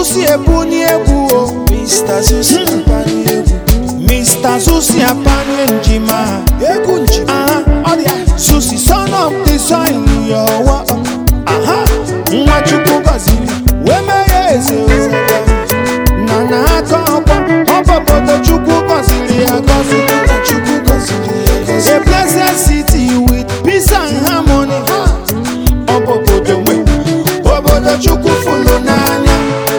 Zusi ebunyi egwu o Mr. Zusi apani egwu Mr. Zusi apani njima egwu njima aha ọrịa Zusi son of the soil yọwa aha Nwachukwu gọziri wee mee ya eze ozebe na n'aka ọkwa ọbọbodo Chukwu gọziri ya gọzi Chukwu gọziri ya gọzi A blessed city with peace and harmony ọbọbodo nwe obodo Chukwu fụlụ n'anya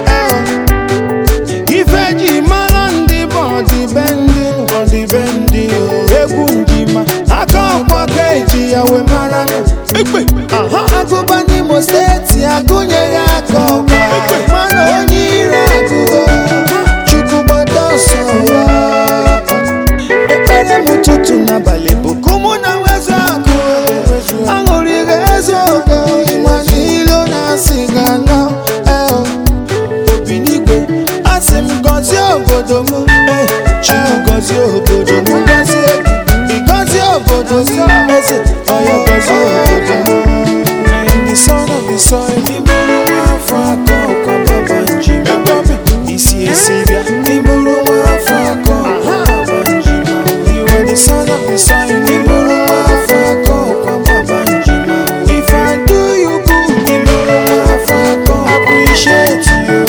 eh. ife ji mara ndị bụ ọdịbendị ọdịbendị o. egwu njima aka ọkwa ka eji ya wee mara ekpe agụba n'imo steeti agụnyeghị aka ọkwa mana onye ire agụgo chukwu gbado ọsọ ya. ekpere m ụtụtụ n'abalị bụ ka mụ na wezu akụ aṅụrị ga-ezu ogo ịma n'ilo na-asị ga na obi n'igwe asị m gọzie obodo m eh, chukwu gọzie obodo m gọzie ị gọzie obodo m eze ọya gọzie obodo m the son of the soil ịbụrụ nwafọ aka ọkwa baba njim isi esi bịa ịbụrụ nwafọ aka ọkwa baba njim you are the son of the soil ịbụrụ nwafọ aka ọkwa baba njim if I do you good ịbụrụ nwafọ aka ọkwa appreciate you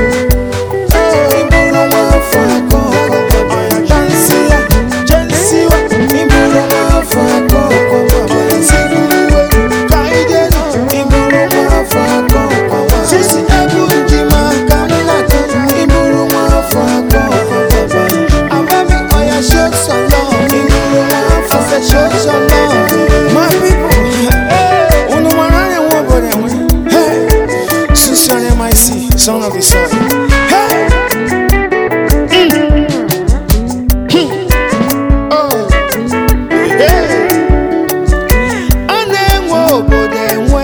My people, unu mara anyị nwe obodo enwe. Hey! Susan MIC, son of the soil. Hey! Oh! Hey! A na-enwe obodo enwe.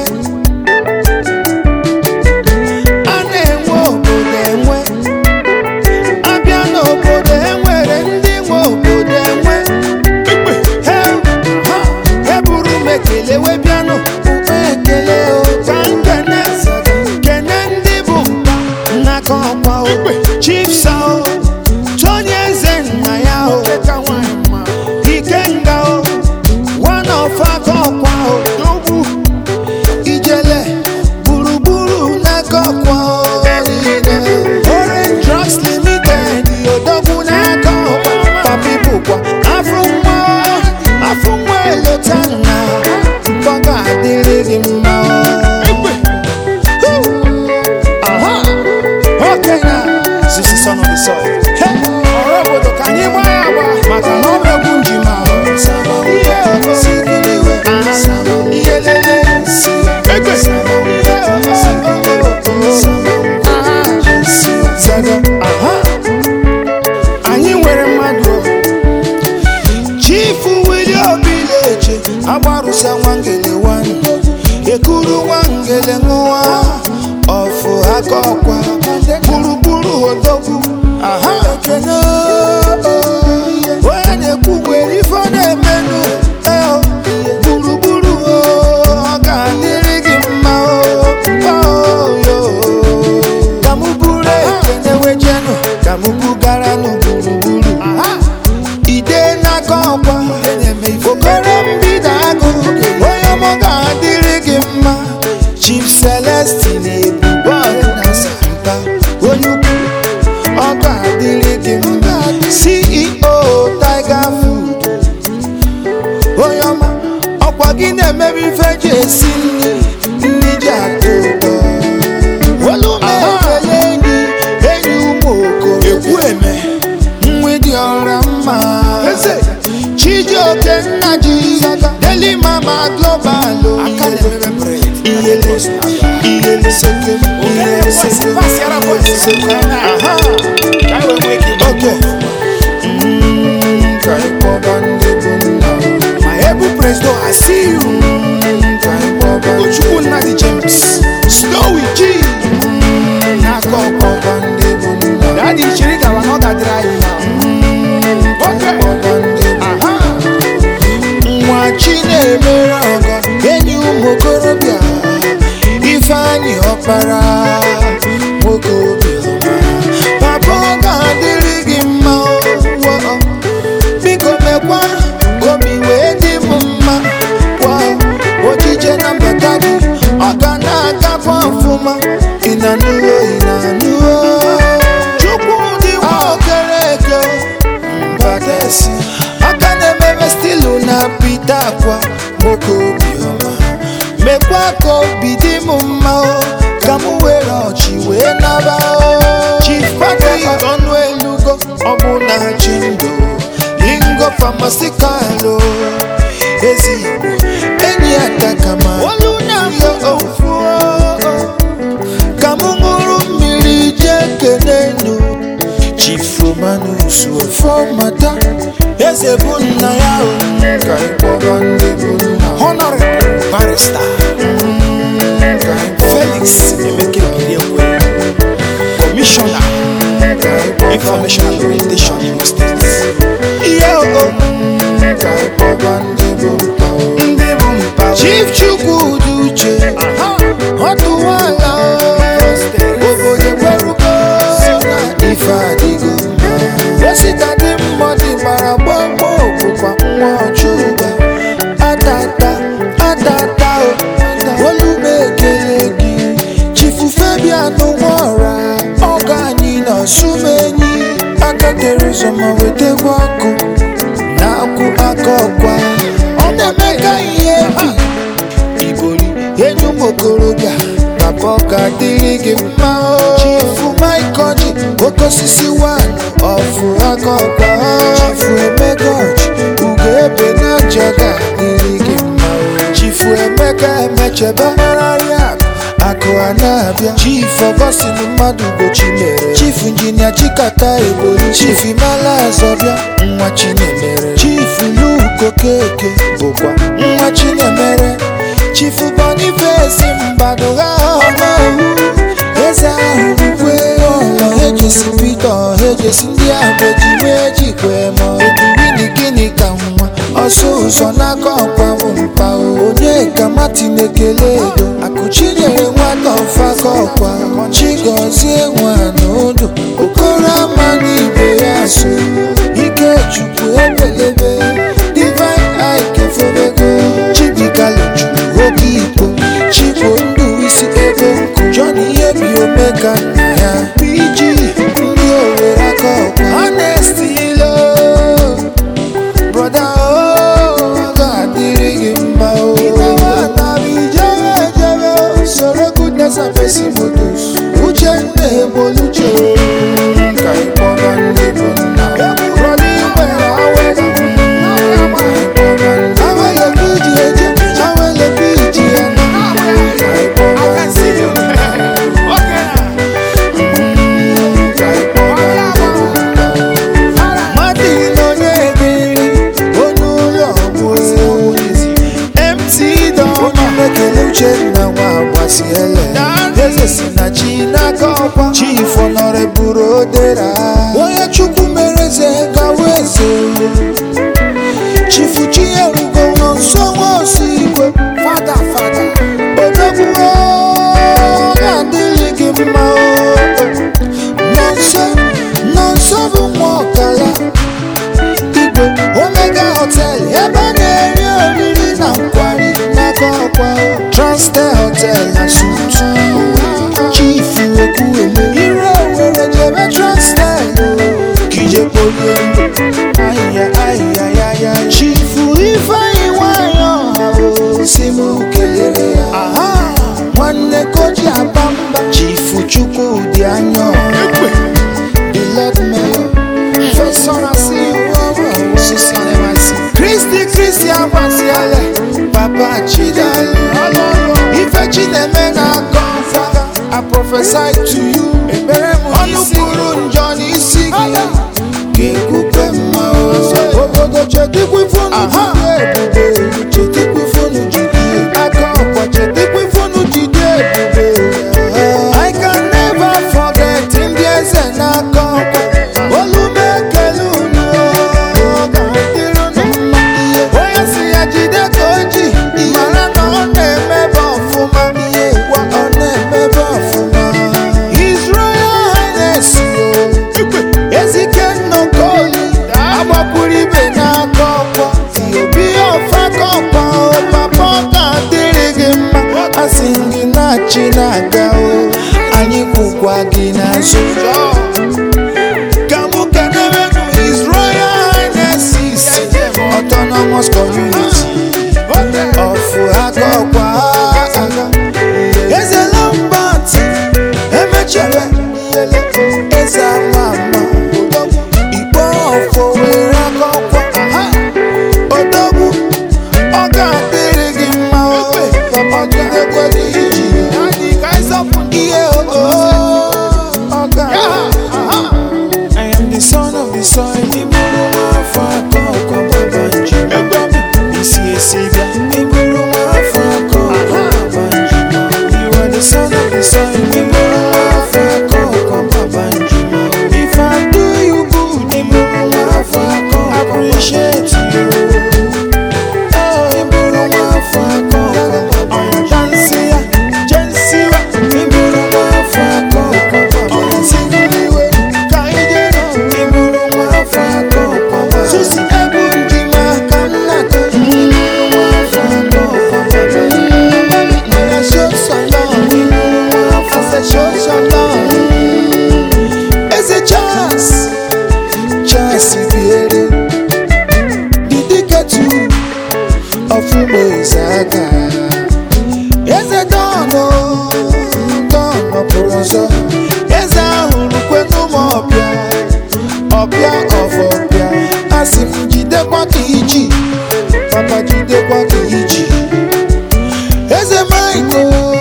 A na-enwe obodo enwe. Abịa n'obodo enwere ndị nwe obodo enwe. Hey! Ha! Eburu m ekele wee bịanụ. Ukpe ekele o, ka m kene. Kene ndị bụ mba n'aka ọkwa o. Chiefs o, Tony Eze nna ya o. Ikenga o, one of aka ọkwa o. Ijele, gburugburu n'aka ọkwa o. niile. Orange Drugs Limited, odogwu n'aka ọkwa. Papi bụkwa afọ nwa, afọ nwa elota nna. Mkpọ ga-adịrị gị mma o. Aha! Okay now, this is son of the soil. Hey! Ọrụ obodo ka anyị gbaa ya agba maka na ọ bụ egwu njima o. Ihe o, sikiriwe. Ihe lele. Egbe. Ihe o, o, o. Aha. Zaga. Aha. Anyị nwere mmadụ o. Chifu Willie Obileche agbarụsa nwangele wan ekuru nwangele ṅụwa ọfụ aka ọkwa gburugburu odogwu aha ekene onye na-ekwu nwere ife ọ na-emenụ eo gburugburu o, ọ ga-adịrị gị mma o oyo ka mụ buru ekene wejenụ ka mụ bugara nụ gburugburu ide n'aka ọkwa okoro mbido agụ onye ọmọ ga-adịrị gị mma chief celestin ebubo ọdịnasa mpa onye ukwu ọ ga-adịrị gị mma ceo tiger food onye ọma ọkwa gị na-emebi ife ji esi nri nri ji atọ ụtọ olu m ekele enyi enyi ụmụ okoro ekwu eme mgbidi ọra mma chijioke nna ji deli mama global o. iyele iyele seke iyele seke iyele seke aha oke Mm, ka ịkpọba ndị bụ nna o. my able president i see you Mm, ka ịkpọba ochukwu nna dị james snowy g Mm, n'aka ọkpọba ndị bụ nna o. Daddy chiri gawa na ọ ga-adịrị anyị mma. Aha. nwa chi na-emere ọgọ enyi ụmụ okorobịa ifeanyị ọkpara nwoke obi mekwanụ obi wee dị m mma wa ojije na mbata gị ọ ga na-agakwa ọfụma ị na-anụwo ị na-anụwo chukwu dị nwa okere eke mbadesi aka na-ememe stilu na pita akwa nwoke obiọma mekwa ka obi dị m mma o ka m were ọchị wee naba o chief patrick ọnụ elugo ọ bụ na chi ndụ ingo famasikalụ ezigbo enyi adakama olu na-amụ ofu ka m ṅụrụ mmiri jee kenenu chief romanus ofọmata eze bụ nna ya o ka ịkpọba ndị bụ nna honorable barrister felix emeke biliekwe commissioner information and orientation imo state ihe o ka ịkpọba ndị bụ mpa o ndị bụ mpa o chief chukwudi uche ọtụwala obodo gwerugo na ife adịgo mma osita dị mmadụ gbara gbagbo bụkwa nwa ọchụga adada adada o olume ekele gị chifu fabian nwara ọga anyị na sumenyi aka tere ụzọ ma wetekwa ọkụ na-akwụ aka ọkwa ọ na-eme ka ihe bi igori enyi ụmụ okorobịa papa ọ ga-adịrị gị mma o chifu maikoji oke osisi wan ọfụ aka ọkwa chifu emegoji ugo ebe na aja ga-adịrị gị mma o chifu emeka emechebe mararị akụ akụ a na-abịa chief ọgọstin mmadụ gochi mere chief injinia chikata ebori chief imala azọbịa nwa chinemere chief luko keke bụkwa nwa chinemere chief boniface mbadụ ha ọmawu eze ahụ bụkwe ọlọ ejesi pete ọha ejesi ndị ahụ ejiwe ejikwe ma eduwini gịnị ka nwa ọsọ ụzọ n'aka ọkwa bụ mpa o onye ka martin ekele edo akụchinyere nwata ọfaka ọkwa chigozie nwa n'ụdụ okoro ama n'ibe ya so ike chukwu ebelebe divine ike fobego chibikalo chukwu oke ikpo chigbo ndụ isi ebe nkụ jọn ihe bi omeka nna ya pg ndị owere aka ọkwa honestilo broda o ọ ga-adịrị gị mma o ijebe ejebe soro goodness and mercy motos uchenna eboluche ka ịkpọba ndị bụ nna broda igbere awele ka ịkpọba ndị awele ka iji eje awele ka iji ya na ka ịkpọba ndị bụ nna ka ịkpọba ndị bụ nna Martin Onyebiri, onye ụlọ bụ ezi MC Dọma ekele Uchenna nwa agbasiele eze si na chi n'aka ọkwa chief honorable odera onye chukwu mere eze gawa eze chifu chinyerugo nọ nso nwa osi igwe fada fada odogbuo ga-adịrị gị mma o nọ nso nọ nso bụ nwa ọkala igwe omega hotel ebe a na-eri oriri na nkwari n'aka ọkwa transtel hotel na sut chief ekwueme ire owere jebe transtel kijepolie ahịhịa ahịhịa ya ya chief ifeanyị nwanyị ọha o si m kelere ya aha nwanne koji abamba chief chukwudị anya ọha the lord mayor Fẹsọ̀rọ̀ sí wọ́wọ́ sísan ẹ̀ máa sí. Kristi Kristi Agbasiale, Bàbá Chidale. Ife Chineme na-akọ fada. I prophesy to you. Ọnụ kwuru njọ n'isi gị. Ga-ekwukwe mma o. Obodo chetikwa ifunu jide ebube. Chetikwa ifunu jide ebube. Aka ọkwa chetikwa ifunu jide ebube. I can never forget ndị eze n'aka ọkwa. Olume ekele unu ọ ga-adịrị unu mma. Onye si ya jide ka o ji, mara na ọ na-emebe ọfụma. Gwa ọ na-emebe ọfụma. His Royal Highness o. Ezike nnọkọli agbakwuru ibe n'aka echi na-aga o anyị kwụkwa gị n'azụ ka mụ kenerenụ His Royal Highness Autonomous Community of Akọkwa Eze Lambert emechele eze ama ama ikpe ọfọ were akọkwa odogwu ọ ga-adịrị gị mma o papa jidekwe gị iji ihe o ọ ga I am the son of the soil iburu nwafọ aka ọkọ baba nji isi esi bịa iburu nwafọ aka ọkọ baba nji you are the son of the soil iburu nwafọ aka ọkọ baba nji if I do you good iburu nwafọ aka ọkọ appreciate you oh iburu nwafọ aka ọkọ baba nji dansi ya jensi wa iburu nwafọ aka ọkọ baba nji iwe ka ije iburu nwafọ aka ọkọ baba nji susi ebu nji ma ka nna ka iburu nwafọ aka ọkọ baba nji na show some love iburu nwafọ aka show some love eze Charles Charles biere didi ketu ọfụma eze aka eze dọnụ dọnụ pụrụ ọzọ eze ahụ rukwenu m ọbịa ọbịa ọfọbịa asị m jidekwa ka iji papa jidekwa ka iji eze maịko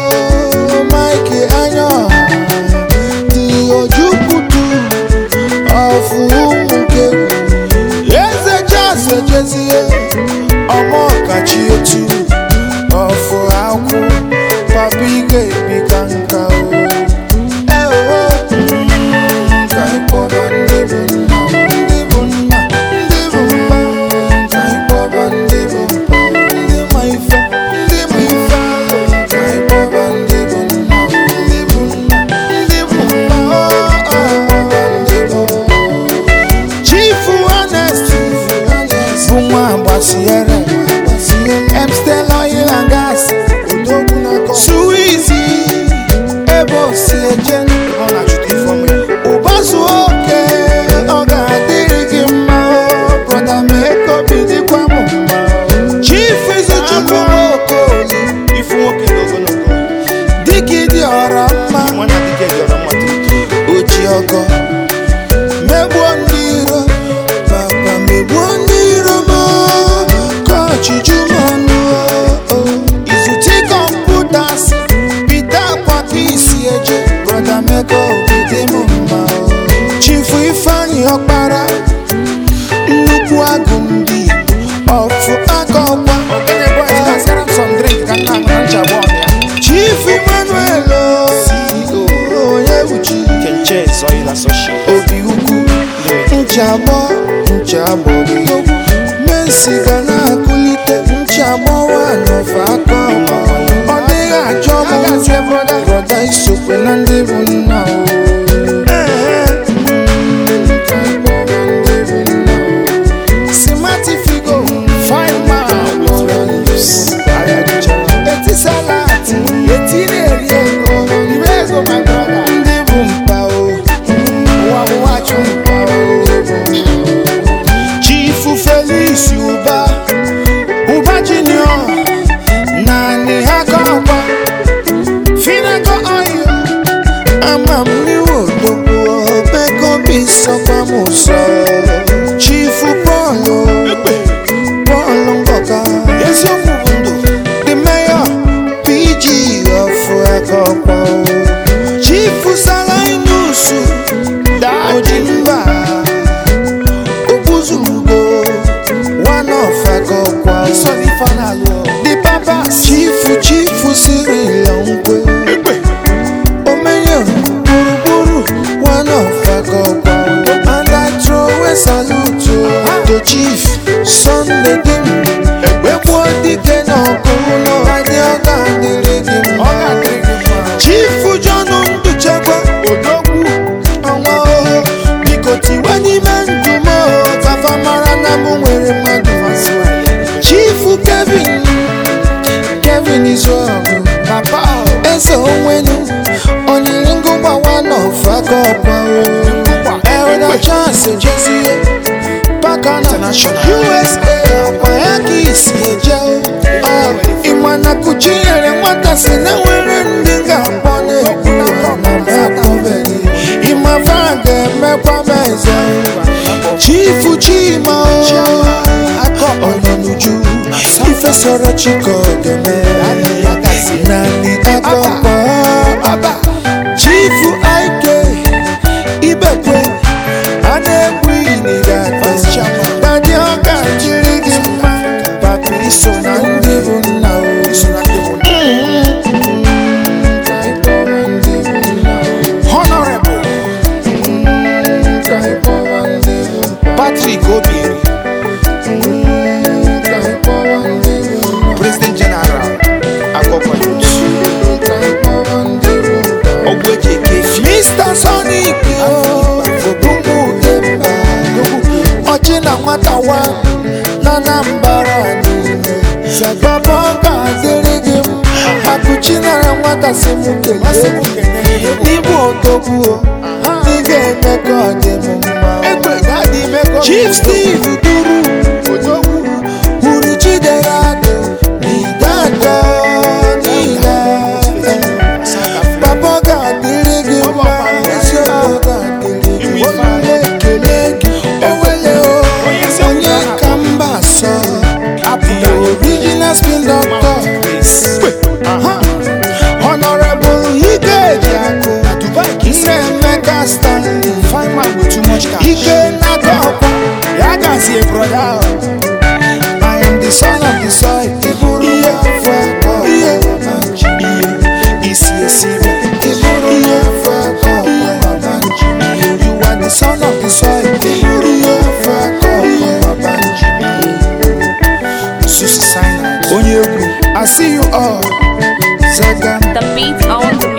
maịke anya ọha dị ojukwutu ọfụ ụmụ kegwu eze jas ejezie ọmọ kachi etu ọfụ akwụ papa ị ga-ebi ka nka o ewo ka ịkpọba ndị bụ nna ndị bụ nna ndị bụ mma ka ịkpọba ndị bụ mpa ndị ma ife ndị ma ife alụ ka ịkpọba ndị bụ nna ndị bụ nna ndị bụ mpa o ndị bụ Chief Honest bụ nwa agbasiere Emstel Oil and Gas Suizi ebe osi eje ụbazu oke ọ ga-adịrị gị mma o brọda Meko bidikwa m mma Chief Izuchukwu Okoli dịka ịdị ọra mma oji ọkọ megbuo ndị iro papa megbuo ndị iro m ka ọchịchụ m ọnụ o. izute kọmputas bite akwa ka isi eje brọda meko obide m mma o. chifu ifeanyị ọkpara nnukwu agụ ndị ọfụ aka ọkwa chief emmanuel o, onye uchi obi ukwu nchagbọ nchagbọ gị mensi ga na-akụlite nchagbọ wanọfe aka ọma ọ dịghị ajọ m njọ brọda isokwe na ndị bụ nna o simatifigo fine man eti salati eti na-eri ego iri ego my brother ndị bụ mpa o ụwa bụ nwachụ mpa o chifu felix ụba ụba junior naanị ha ka ọkwa finago oil ama m n'iwu odogwu obego bi sọkwa m ụsọ chifu pọlụ pọlụ ngọka eziokwu bụ ndụ the mayor pg of akọkwa chifu salainusu oji mba obuzurugo one of akọkwa the papa chifu chifu sirila nkwe omenye gburugburu one of akọkwa and i throw aka ọkwa o elda chance jezie paka na usa ọkwa ya ka isi eje o ịma na kuchinyere nwata si na nwere ndị ga-akpọ na-ekwu na akpọbeghị ịma fa ga-emekwa m eze chifu chima o onye n'uju ife sọrọ chika ogeme naanị aka ọkpọ chifu aike ibekwe a na-egwu iyi n'ire ata dadi ọ ga-jiri gị mma papa iso na ndị bụ nna o honorable patrick obieri President General Akoko Ogwejeke mr sonic obubugemba ọchị na nwata wa na anambra niile baba ọ ga-adịrị gị mma akụchi nara nwata si m kelee n'ịbụ odogwu ị ga-eme ka ọ dị m mma chief steve duru hụrụ chidera dụ n'ide atọ niile Papa ga-adịrị gị mma isi ọma ga-adịrị gị mma ekele gị ewele o onye ka mba sọ the original spin doctor honorable ikeji akụ nne emeka stanley ike n'aka ọkwa ya gazie broda I am the son of the soil iburu ihe fọ ihe ihe isi esi iburu ihe fọ you are the son of the soil iburu ihe fọ Susi Sinai onye egwu I see you all Zaga The beat on the